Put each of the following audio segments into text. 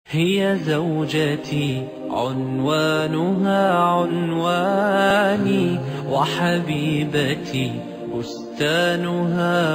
هي زوجتي عنوانها عنواني وحبيبتي بستانها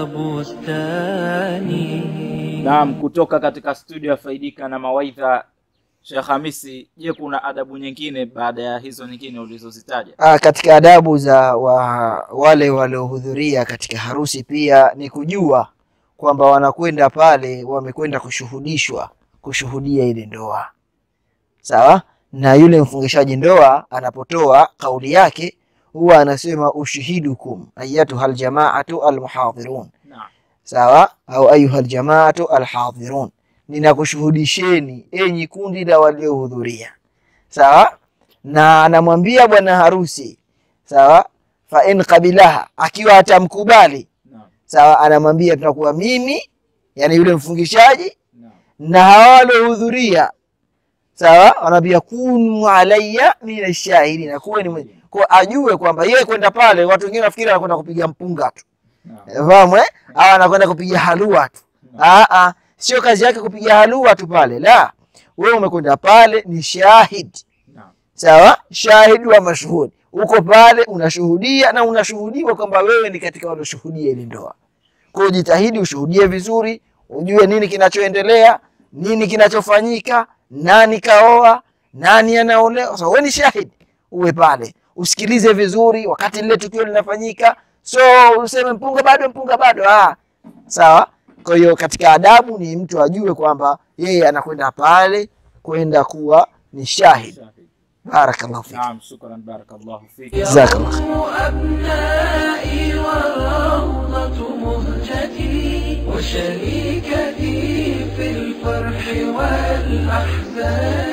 بستاني Naam, kutoka katika studio ya Faidika na Mawaidha, Sheikh Hamisi, je, kuna adabu nyingine baada ya hizo nyingine ulizozitaja? Ah, katika adabu za wa, wale waliohudhuria katika harusi pia ni kujua kwamba wanakwenda pale wamekwenda kushuhudishwa kushuhudia ile ndoa sawa na yule mfungishaji ndoa anapotoa kauli yake huwa anasema ushihidukum ayatuha aljamaatu almuhadhirun Naam. sawa au ayuha aljamaatu alhadhirun ninakushuhudisheni enyi kundi la waliohudhuria sawa na anamwambia bwana harusi sawa fa in qabilaha akiwa atamkubali Naam. sawa anamwambia tunakuwa mimi yani yule mfungishaji Naam. na hawa waliohudhuria sawa wanaambia kunu alayya min ashahidin kuwe ni mwenye- kwa ajue kwamba yeye kwenda pale watu wengine nafikiri anakwenda kupiga mpunga tu Naam. fahamu eh au anakwenda kupiga halua tu ah ah sio kazi yake kupiga halua tu pale la wewe umekwenda pale ni shahid Naam. sawa shahidi wa mashuhudi uko pale unashuhudia na unashuhudiwa kwamba wewe ni katika walioshuhudia ile ndoa kwa hiyo jitahidi ushuhudie vizuri ujue nini kinachoendelea nini kinachofanyika nani kaoa nani anaolewa so, wewe ni shahidi uwe pale usikilize vizuri wakati lile tukio linafanyika so useme mpunga bado mpunga bado ah sawa kwa hiyo katika adabu ni mtu ajue kwamba yeye anakwenda pale kwenda kuwa ni shahid Shahid. barakallahu fik Naam, shukran, barakallahu fik. jazakallah khair. يوم أبنائي والروضة مهجتي وشريكتي في الفرح والأحزان